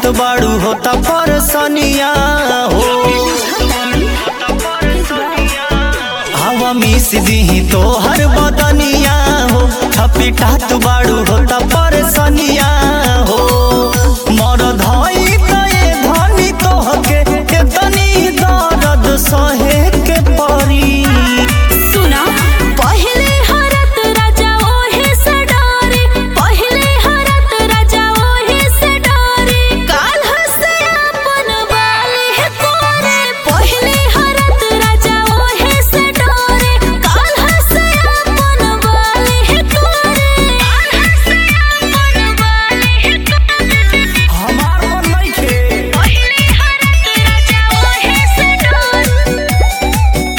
बाड़ू होता परसनिया हो हवा मिस दीही तो हर बदनिया हो छपिटात बाड़ू होता परसनिया हो मर धई तए धनी तोहके के तनी दर्द सहे के परी सुना पहिले हरत राजा ओहे से डरे पहिले हरत राजा ओहे से डरे काल हसे अपन वाले है कोरे पहिले हरत राजा ओहे से डरे काल हसे अपन वाले है कोरे काल हसे अपन वाले है कोरे हमार मन नइखे पहिले हरत राजा ओहे से डरे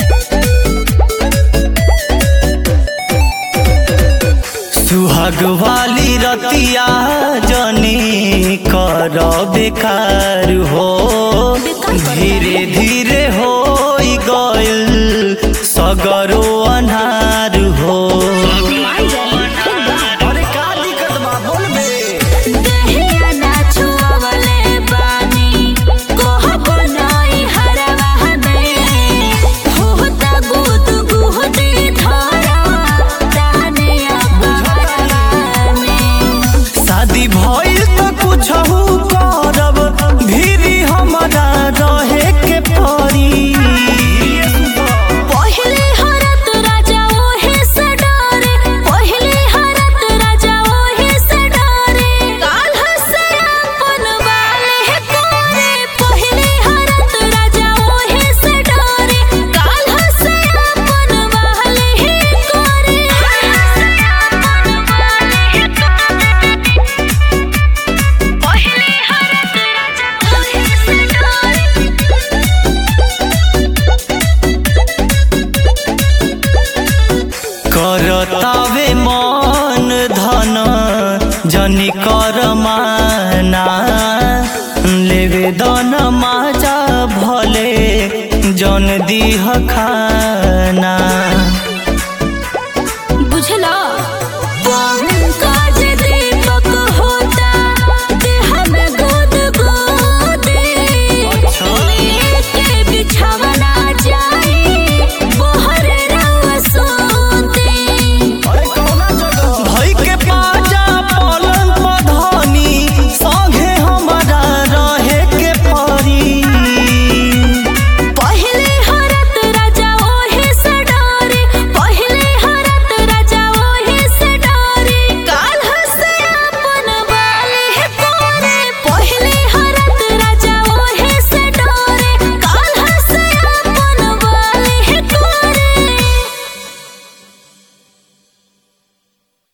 सुहाग वाली रतिया जनी कर बेकार हो धीरे धीरे हो गइल सगरो अनार हो अरे का दिक्कत बा बोलबे दहिया ना छुअवले बानी कोहब नाई हरवा में होता गुद गुहदी धारा ताने अपना में शादी भइल त कुछहु करब भीरी हमरा रहे के पड़ी पहिले हरत राजा ओहे से डरे पहिले हरत राजा ओहे से डरे काल हसे अपन वाले है कोरे पहिले हरत राजा ओहे से डरे काल हसे अपन वाले है कोरे हसे अपन वाले है कोरे पहिले हरत राजा ओहे से डरे करतावे मन धन जनी कर माना लेवे दन माजा भले जन दीह खाना